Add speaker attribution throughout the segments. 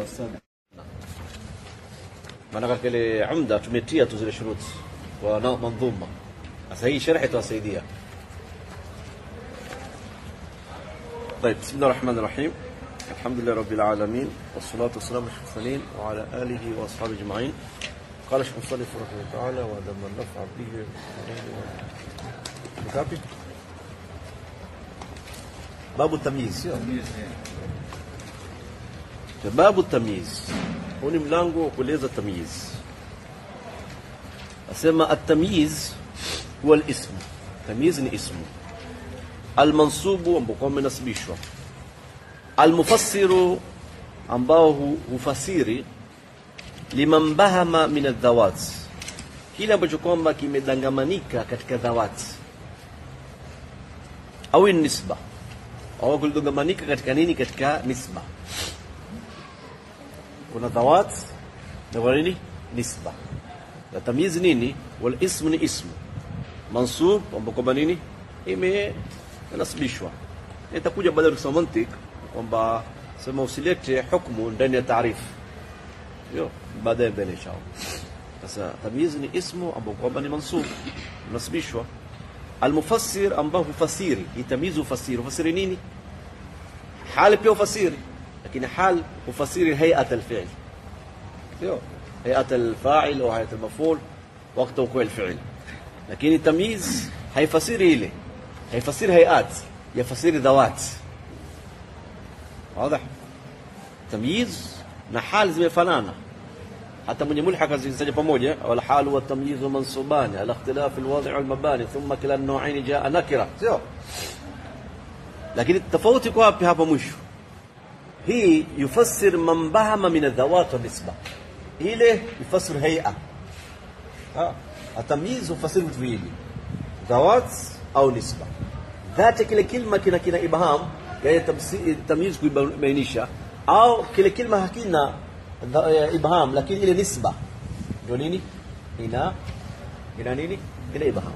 Speaker 1: sana maana katika ile umda tumetia tu zile shuruti kwa na- mandhuma sasa hii sharhi tuwasaidia طيب بسم الله الرحمن الرحيم الحمد لله رب العالمين والصلاة والسلام على المرسلين وعلى آله وأصحابه أجمعين قال الشيخ مصنف رحمه الله تعالى ولما النفع به مكافي باب التمييز باب التمييز huu ni mlango wa kueleza tamyiz asema atamyiz huwa lismu tamyiz ni ismu almansubu ambao kwamba imenasibishwa almufassiru ambao hu- hufasiri liman bahama min aldhawat kile ambacho kwamba kimedangamanika katika dhawati au nisba au kulidangamanika katika nini katika nisba kuna dhawat na kuna nini nisba na tamyiz nini wal ismu ni ismu mansub ambao kwamba nini imenasibishwa itakuja baada ya kusoma mantik kwamba sema usilete hukmu ndani ya taarifu hiyo baadaye mbele inshallah sasa tamyiz ni ismu ambao kwamba ni mansub nasibishwa almufassir ambao hufasiri hii tamyiz hufasiri hufasiri nini hali pia hufasiri lakini hal hufasiri hayat alfi'l sio hayat alfa'il au hayat almaf'ul wakati ukua alfi'l lakini tamyiz haifasiri ile haifasiri hayat yafasiri dhawat واضح tamyiz na hal zimefanana hata mwenye mulhaq azitaja pamoja wal hal wa tamyiz mansuban ala ikhtilaf alwadi' wal mabani thumma kila an-naw'ain jaa nakira sio lakini tofauti kwa wapi hapa mwisho hii yufassir man bahama min adhawat wa nisba ile yufassir hay'a ah atamyiz yufassir vitu hivi dhawat au nisba dhati kile kilma kina kina ibham yani tamsi- tamyiz kuibainisha au kile kilma hakina dha- eh, ibham lakini ile nisba ndio nini ina ina nini ina ibham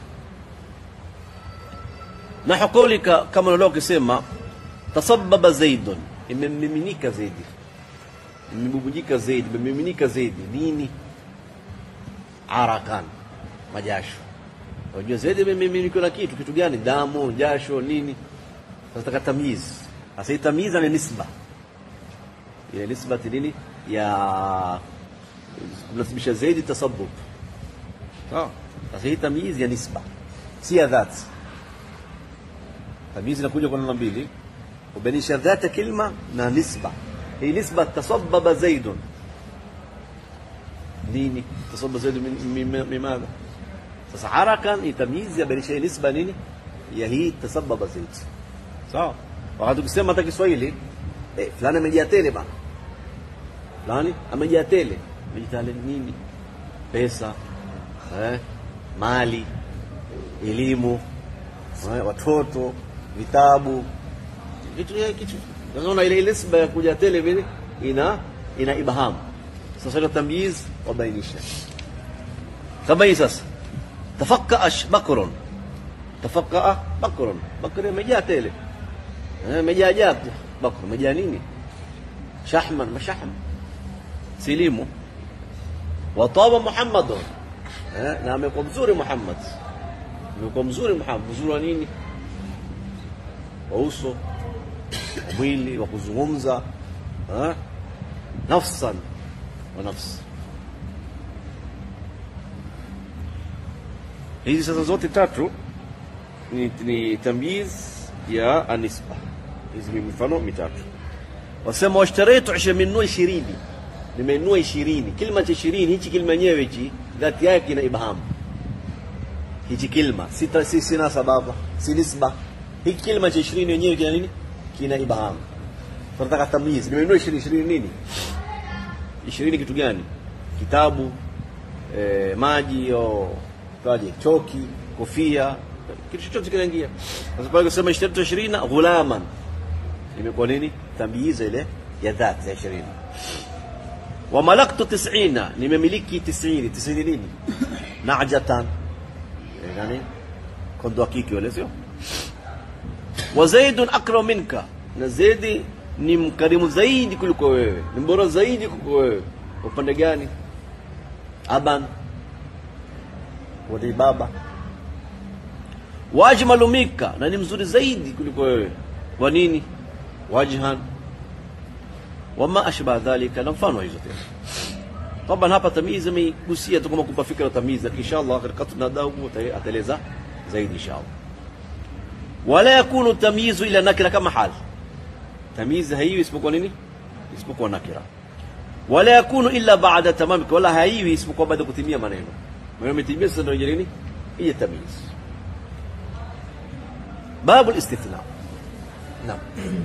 Speaker 1: na kaulika kama unalo ukisema tasabbaba zaidun imemiminika zaidi imebubujika zaidi imemiminika zaidi nini arakan majasho unajua zaidi imemiminika na kitu kitu gani damu jasho nini sasa taka tamyiz sasa hii tamyiz ni nisba ile nisba nini ya kunasibisha zaidi tasabbub sawa sasa hii tamyiz ya nisba si ya dhati tamyiz inakuja kwa namna mbili kubainisha dhata kilma na nisba hii nisba tasabbaba zaidun nini tasabbaba zaidun min- min- min madha sasa harakan hii tamyiz yabainisha hii nisba nini ya hii tasabbaba zaid sawa wakati ukisema hata Kiswahili eh, fulani amejaa tele bana fulani amejaa tele amejaa tele nini pesa eh, mali elimu eh, watoto vitabu vitu ya kitu unaona ile ile nisba ya kuja tele vile ina ina ibham sasa ile tamyiz wabainisha kama hii sasa tafakkaa bakrun tafakkaa bakrun bakri imejaa tele Eh, imejaa ajabu bakr imejaa nini shahman mashahm silimu wataba muhammadun eh, na amekuwa mzuri muhammad amekuwa mzuri muhammad mzuri wa nini wa uso wa mwili wa kuzungumza eh, nafsan wa nafsi hizi sasa zote tatu ni, ni tamyiz ya anisba hizi ni mifano mitatu wasema washtaraitu isha nimenunua ishirini nimenunua ishirini kilima cha ishirini hichi kilima yenyewe hichi dhati yake ina ibham hichi kilima si, ta- si, sina sababa si nisba hiki kilima cha ishirini yenyewe kina nini kina ibham tunataka tamyiz nimenunua ishirini ishirini nini ishirini kitu gani kitabu eh, maji au taje choki kofia kitu chochote kinaingia sasa pale kusema ishtaratu ishirina ghulaman imekuwa nini tamyiza ile ya dhat ya ishirini wa malaktu tisina nimemiliki tisini tisini nini najatan Eh, nani kondo wa kike wale sio wa zaidun akram minka na zaidi ni mkarimu zaidi kuliko wewe ni mbora zaidi kuliko wewe upande gani aban wadi baba wajmalu minka na ni mzuri zaidi kuliko wewe kwa nini wajhan wama ashbaha dhalika na mfano hizo tena طبعا hapa tamizi ameigusia tu kama kupa fikra tamizi lakini inshallah katika tunadau ataeleza zaidi inshallah wala yakunu tamyizu ila nakira kama hal tamizi haiwi isipokuwa nini isipokuwa nakira wala yakunu illa ba'da tamam wala haiwi isipokuwa baada kutimia maneno maneno yametimia sasa ndio nini hii tamyiz babu al-istithna naam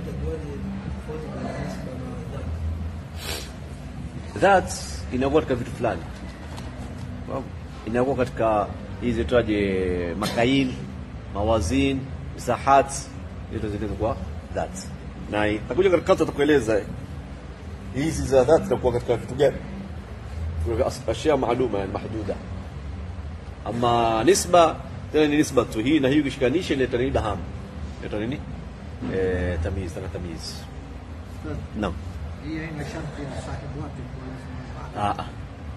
Speaker 1: that inakuwa katika vitu fulani inakuwa katika hizi twaje makail mawazin misahat hizo zile kwa that na itakuja katika kata tukueleza hizi za that zinakuwa katika vitu gani kuna ashya maaluma yani mahduda ama nisba tena ni nisba tu hii na hii ukishikanisha ile ni baham ile nini eh tamyiz tana tamyiz naam
Speaker 2: هي هنا شرط يا صاحب وقت كويس
Speaker 1: Ah.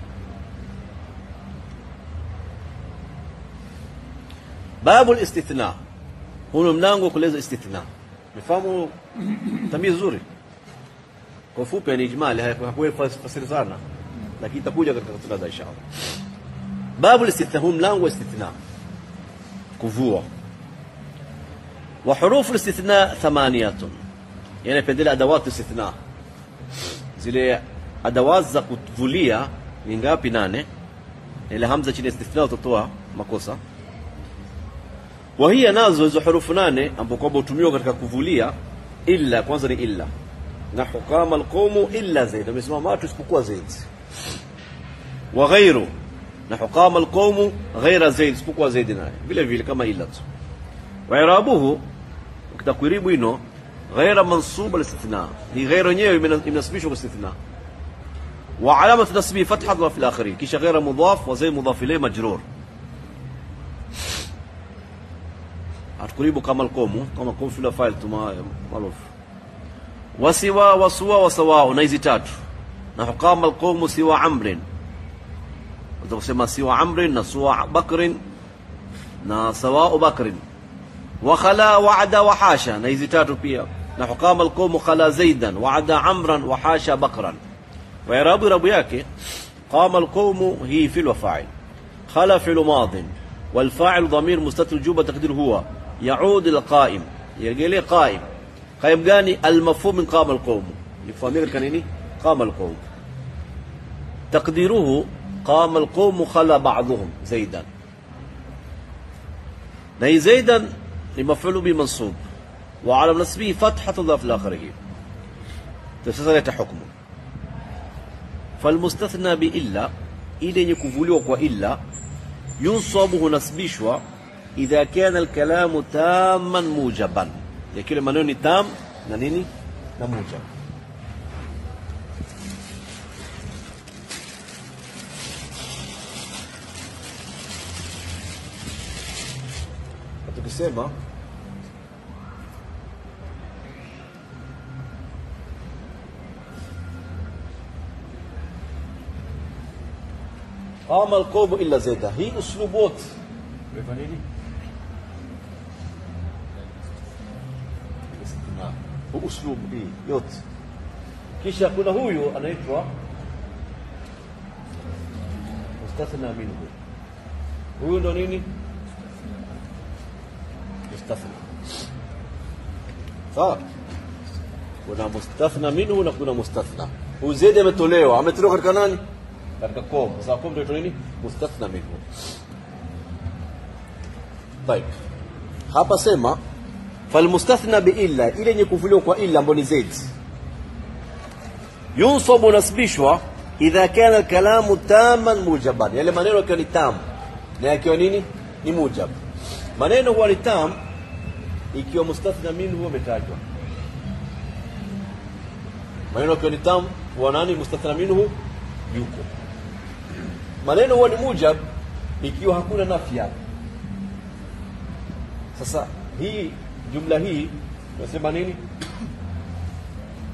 Speaker 1: babu listithna huu ni mlango wa kueleza istithna mefahamu tamii zuri kwa ufupi ni ijmali hakuwe fasiri sana lakini itakuja katika tunada inshallah babu listithna huu mlango wa istithna kuvua wa hurufu listithna thamaniyatun yani pendele adawatu istithna zile adawat za kuvulia ni ngapi nane ile hamza chini ya istithna utatoa makosa وهي nazo hizo hurufu nane ambapo kwamba hutumiwa katika kuvulia illa kwanza ni illa na hukama alqawmu illa zaid amesimama watu isipokuwa zaid wa ghairu na hukama alqawmu ghaira zaid isipokuwa zaid naye vile vile kama illa tu wa irabuhu ukitakwiribu ino ghaira mansub alistithna ni ghaira yenyewe imenasibishwa kwa istithna وعلامة نصبه فتحة وفي الآخرين كيش غير مضاف وزي مضاف إليه مجرور hatukuribu kama alqomu kama qom fil file tuma maruf wasiwa waswa wasawa na hizi tatu na hukama alqomu siwa amrin utakusema siwa amrin na siwa bakrin na sawa bakrin wa khala wa'ada wa hasha na hizi tatu pia na hukama alqomu khala zaidan wa'ada amran wa hasha bakran wa irabu rabu yake qama alqomu hi fil wa fa'il khala fi'l madin والفاعل ضمير مستتر جوبة تقدير هو يعود إلى القائم يرجع لي قائم قائم جاني المفهوم من قام القوم يفهمين كان إني قام القوم تقديره قام القوم خلى بعضهم زيدا نهي زيدا لمفعول به منصوب وعلى نصبه فتحة ضاف لآخره تفسير حكمه فالمستثنى بإلا إلى يكفولي وإلا ينصب هنسبيشوا إذا كان الكلام تاما موجبا لكن maneno tam na nini na mujab tukisema قام القوم الا زيدا هي اسلوبات عرفت nini huu uslubu hii yote kisha kuna huyu anaitwa mustathna minhu huyu ndo nini mustathna sawa kuna mustathna minhu na kuna mustathna huyu zaidi ametolewa ametolewa katika nani katika kom sasa kom ndio nini mustathna minhu طيب hapa sema falmustathna biilla ile yenye kuvuliwa kwa illa ambayo ni zaid yunsabu nasbishwa idha kana alkalamu taman mujaban yale maneno yakiwa ni tam na yakiwa nini ni mujab maneno huwa ni tam ikiwa mustathna minhu umetajwa maneno yakiwa ni tam huwa nani mustathna minhu yuko maneno huwa ni mujab ikiwa hakuna nafi yake sasa hii jumla hii tunasema nini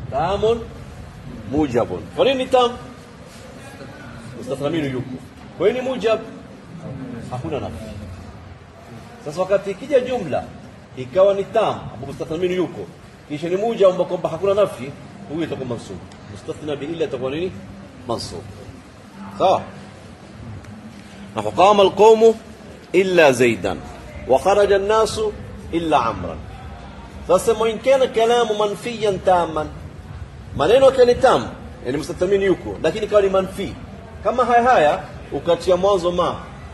Speaker 1: tamun mujabun kwa nini tam mustathna minhu yuko kwa nini mujab hakuna nafsi sasa wakati ikija jumla ikawa ni tam ambapo mustathna minhu yuko kisha ni mujab ambao kwamba hakuna nafi huyo itakuwa mansub mustathna bi illa itakuwa nini mansub sawa na qama alqawmu illa zaidan wa kharaja an-nasu illa amran sasa in kana kalamu manfiyan taman maneno yake ni tam yani mustathmini yuko lakini kawa ni manfi kama haya haya ukatia mwanzo ma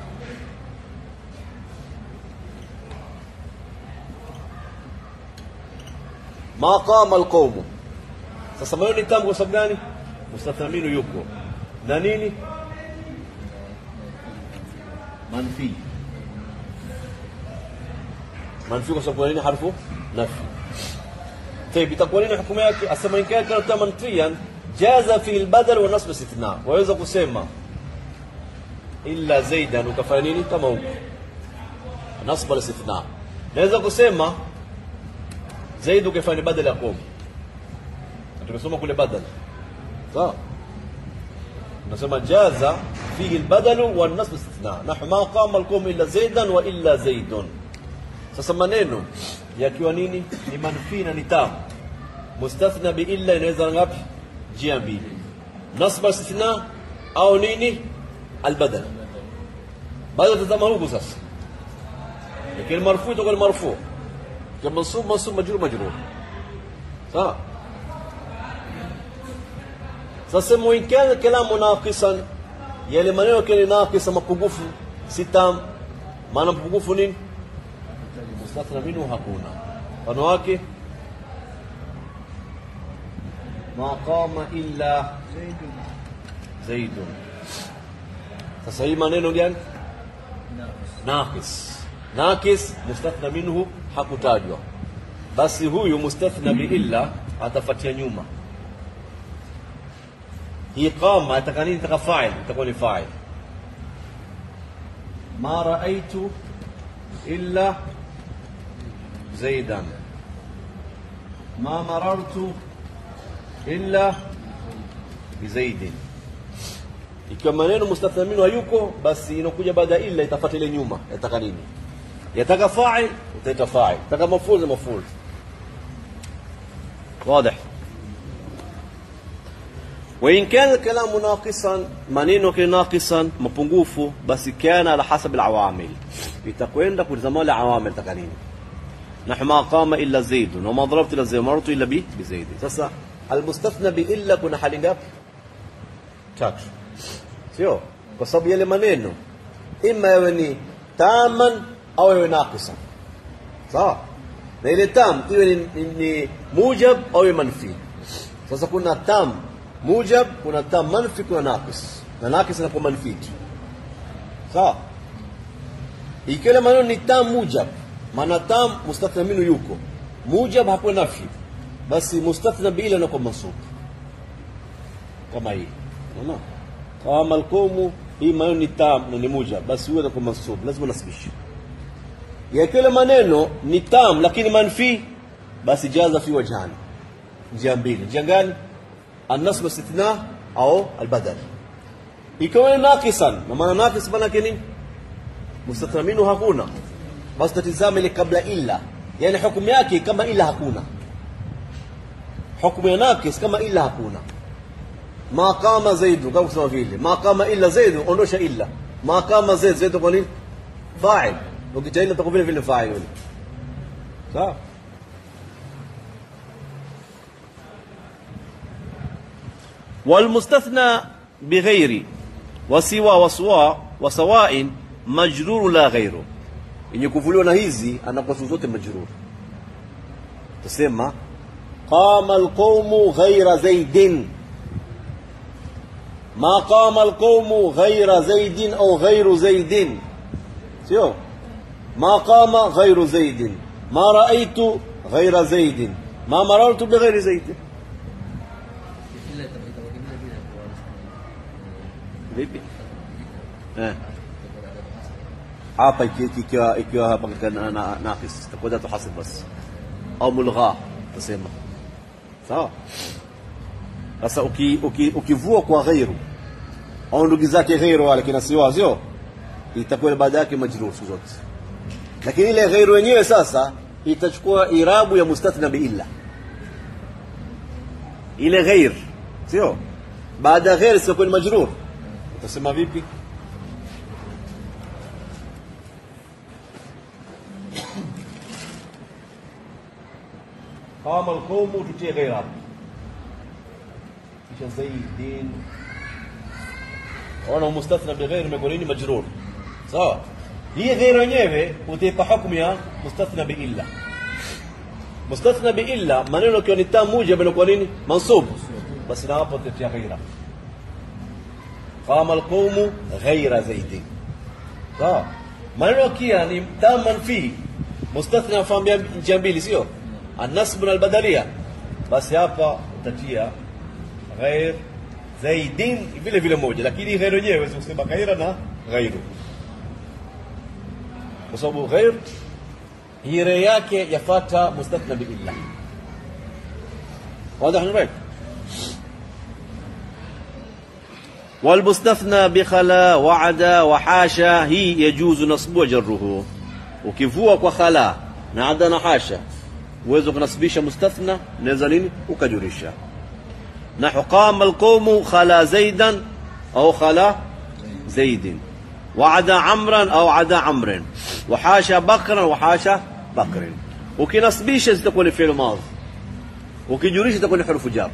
Speaker 1: ma qama alqawmu sasa maneno ni tam kwa sababu gani mustathmini yuko na nini manfi manfi kwa sababu nini harfu nafi طيب itakuwa nini hukumu yake asema in kana kana manfiyan jaza fi albadal wa nasb istithna waweza kusema illa zaidan ukafanya nini kama huko nasb al istithna naweza kusema zaid ukafanya badala ya qom tumesoma kule badal sawa nasema jaza fihi albadal wa nasb istithna nahnu ma qama alqawm illa zaidan wa illa zaidun sasa maneno yakiwa nini ni manfi na ni tam mustathna bi illa inaweza ngapi njia mbili nasba istithna au nini albadal baada tazama huku sasa lakini marfu itakuwa ni marfu kama mansub mansub majrur majrur sawa sasa in kana kalamu naqisan yale maneno kile naqisa mapungufu sitam maana mapungufu nini mustathna minhu hakuna mfano wake ma qama illa zaidun sasa hii maneno gani naqis naqis mustathna minhu hakutajwa basi huyu mustathna bi illa atafatia nyuma hii qama ataka nini taka fa'il itakuwa ni fa'il ma raaitu illa زيدا ما مررت إلا بزيد ikiwa maneno mustathna minhu hayuko basi inakuja baada illa itafuata ile nyuma yataka nini yataka fa'il utaita fa'il yataka maf'ul ni maf'ul واضح وإن كان الكلام ناقصا maneno kile naqisan mapungufu basi kana ala hasab alawamil itakwenda kulizama wale awamil taka nini نحو ما قام إلا زيد وما ضربت إلا زيد ومررت إلا به بزيد sasa المستثنى بإلا kuna hali ngapi tatu sio kwa sababu yale maneno ima yawe ni taman au yawe naqisa sawa na ile tam iwe ni, ni, ni mujab au iwe manfi sasa kuna tam mujab kuna tam manfi kuna naqis na naqis inakuwa manfi tu sawa ikiwa ile maneno ni tam mujab maana tam mustathna minhu yuko mujab hapo nafi basi mustathna bila na kwa mansub kama hii unaona kama alqawmu hii maneno ni tam na ni mujab basi huwa kwa mansub lazima nasibishe ya kile maneno ni tam lakini manfi basi jaza fi wajhani njia mbili njia gani النصب استثناء au albadal ikiwa naqisan na maana naqis maana yake nini mustathna minhu hakuna basi tatizame ile kabla illa yani hukumu yake kama illa hakuna hukumu ya nakis kama illa hakuna ma qama zaidu kama kusema vile ma qama illa zaidu ondosha illa ma qama zaid zaid kwa nini fa'il ukita illa takuwa vile vile fa'il yule sawa والمستثنى بغير وسوى وسواء وسواء مجرور لا غيره yenye kuvuliwa na hizi anakuwa siku zote majrur tusema qama alqawmu ghaira zaidin ma qama alqawmu ghaira zaidin au ghairu zaidin sio ma qama ghairu zaidin ma raaitu ghaira zaidin ma marartu bighairi zaidin vipi eh hapa ikiwa ikiwa hapa katika naqis itakuwa tuhasib bas au mulgha tusema sawa sasa uki, uki, ukivua kwa ghairu au ndugu zake ghairu wale kina siwa sio itakuwa ile baada yake majrur siku zote lakini ile ghairu yenyewe sasa itachukua irabu ya mustathna bi illa ile ghair sio baada ya ghair sio majrur utasema vipi قام القوم tutie ghair hapo kisha zaidin ona mustathna bi ghair imekuwa nini majrur sawa hii ghair yenyewe utaipa hukumu ya mustathna bi illa mustathna bi illa maneno kiwa ni tam mujab inakuwa nini mansub basi na hapo tutia ghaira qama alqawmu ghaira zaidin sawa maneno kia ni tam manfi mustathna afambia njia mbili sio النصب من البدليه بس hapa utatia ghair zaidin vile vile moja lakini ghair yenyewe huwezi kusema ghaira na ghairu kwa sababu ghair hire yake yafata mustathna bi illa واضح نبين والمستثنى بخلا وعدا وحاشا هي يجوز نصب وجره ukivua kwa khala na ada na hasha uwezo kunasibisha mustathna naweza nini ukajurisha nahu qama alqawmu khala zaidan au khala zaidin وعدا عمرا او عدا عمر وحاشا بكرا وحاشا بكر ukinasibisha zitakuwa ni fi'l madhi ukijurisha itakuwa ni harufu jar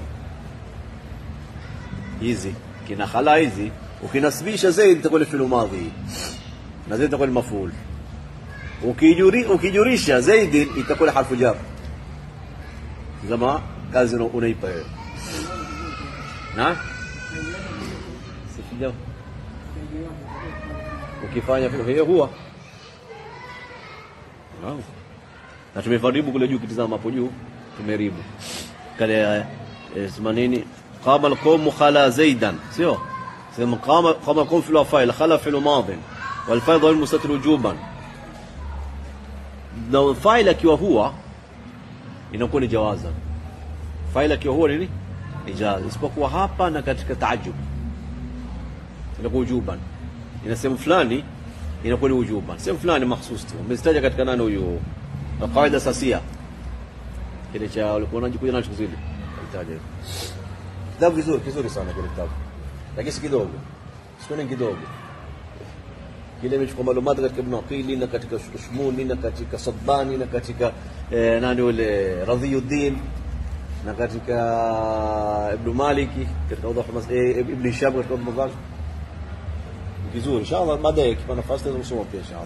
Speaker 1: hizi kina khala hizi ukinasibisha zaid itakuwa ni fi'l madhi na zaid itakuwa ni maf'ul ukijuri ukijurisha zaidi itakuwa ni harfu jar zama kazi una- unaipa wewe na sifija ukifanya vile hiyo huwa Naam. na tumefaribu kule juu kitizama hapo juu tumeribu kale eh, sema nini qama alqawm khala zaidan sio sema qama qama alqawm fi alfa'il khala fi almadhi والفاعل ضمير مستتر وجوبا na fail akiwa huwa inakuwa ni jawaza fail akiwa huwa nini ni jawaza isipokuwa hapa na katika taajub inakuwa ujuban ina sehemu fulani inakuwa ni ujuban sehemu fulani mahsus tu umezitaja katika nani huyu qaida sasia kile cha walikuwa wanajikuja nacho zile itaja kitabu kizuri kizuri sana kile kitabu lakini si kidogo sio kidogo kile imechukua malumati katika Ibn Aqili na katika Ushmuni na katika Sabbani na katika eh, nani ule Radhiyuddin na katika Ibn Maliki katika Awdah Mas eh, Ibn Hisham katika Awdah Mazal vizuri inshallah baadaye kipa nafasi taweza kusoma pia inshallah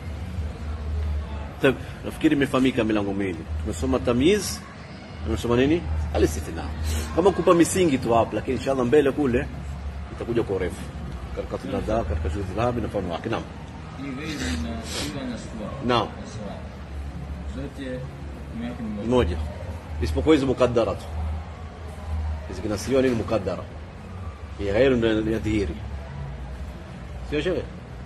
Speaker 1: طيب nafikiri imefahamika milango miwili tumesoma tamyiz tumesoma nini alistithna kama kupa misingi tu hapo lakini inshallah mbele kule itakuja kwa urefu katika tunadha katika shughuli dhahabi na mfano wake naam
Speaker 3: hii ghairi na ila na suwa
Speaker 1: Naam.
Speaker 3: na suwa zote hukumu yake ni moja
Speaker 1: moja isipokuwa hizi mukaddara tu hizi kinasiwa nini mukaddara hii ghairu ndio ya dhihiri sio shehe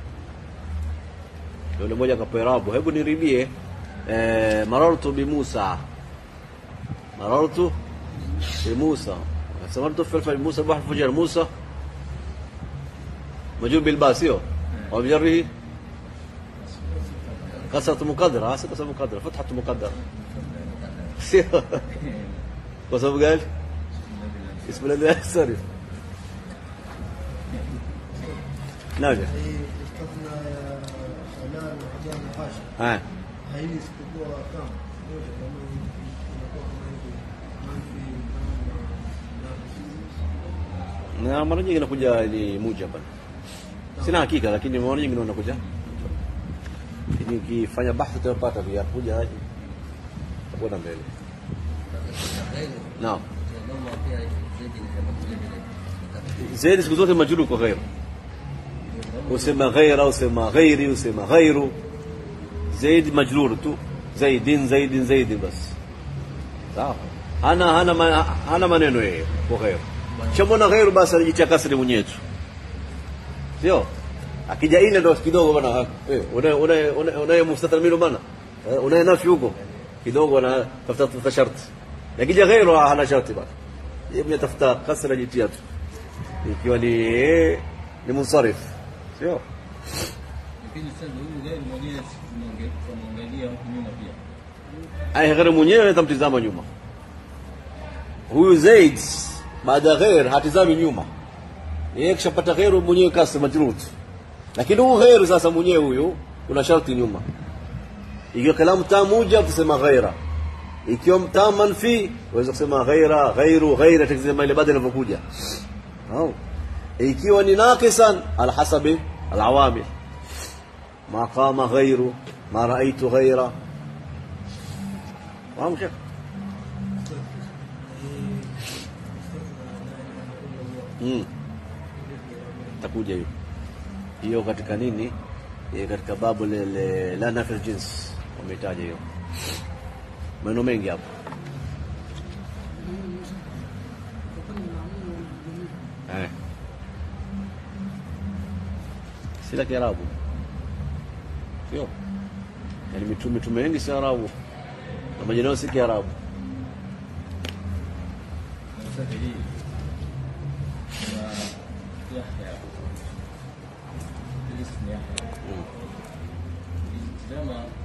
Speaker 1: yule mmoja akapoerabu hebu niribie eh, marartu bi Musa marartu bi Musa samartu fi al Musa bahr fujar Musa مجرور بالباء سيو وبجره كسرة مقدرة هسه كسرة مقدرة فتحة مقدرة سيو وصف قال اسم الذي لا ينصرف ناجح
Speaker 2: hii istithna ya halal na hajar na hasha
Speaker 1: ها
Speaker 2: haili isipokuwa kama moja kama inakuwa kama hivi manfi na
Speaker 1: na mara nyingi inakuja ni mujaba sina hakika lakini mara nyingi inakuja lakini ukifanya bahthi utapata pia kuja haji utakwenda mbele naam zaidi siku zote majrur kwa ghairu usema ghaira usema ghairi usema ghairu zaidi majrur tu zaidin zaidin zaidin bas sawa hana hana ma- hana maneno yeye kwa ghairu chamona ghairu basi anajitia kasri mwenyewe tu sio akija ile ndo kidogo bana wewe una una una una mustathna minhu bana una nafi huko kidogo ana tafuta tafuta sharti akija ghairu hana sharti bana yeye mnatafuta kasra jitia tu ikiwa ni ni munsarif sio
Speaker 3: lakini sasa huyu gari mwenyewe tunaonge- tunamwangalia huku nyuma pia
Speaker 1: ai ghair mwenyewe tamtizama nyuma huyu zaid baada ya ghair hatizami nyuma yeye kishapata ghairu mwenyewe kasra majrud lakini huyu ghairu sasa mwenyewe huyu kuna sharti nyuma ikiwa kalamu taa moja tusema ghaira ikiwa taa manfi waweza kusema ghaira ghairu ghaira tukisema ile baada inavyokuja au ikiwa ni naqisan ala hasabi alawamil ما قام غيره ما رأيت غيره فاهم كيف؟ Mm. takuja hiyo hiyo katika nini Eh, katika babu lile la nafil jins wametaja hiyo maneno mengi hapo eh. si la kiarabu sio yani mitume mitume wengi si arabu na majina yao si kiarabu
Speaker 3: na sasa hii kuna Yahya hili si Yahya
Speaker 1: Mm.
Speaker 3: ukitizama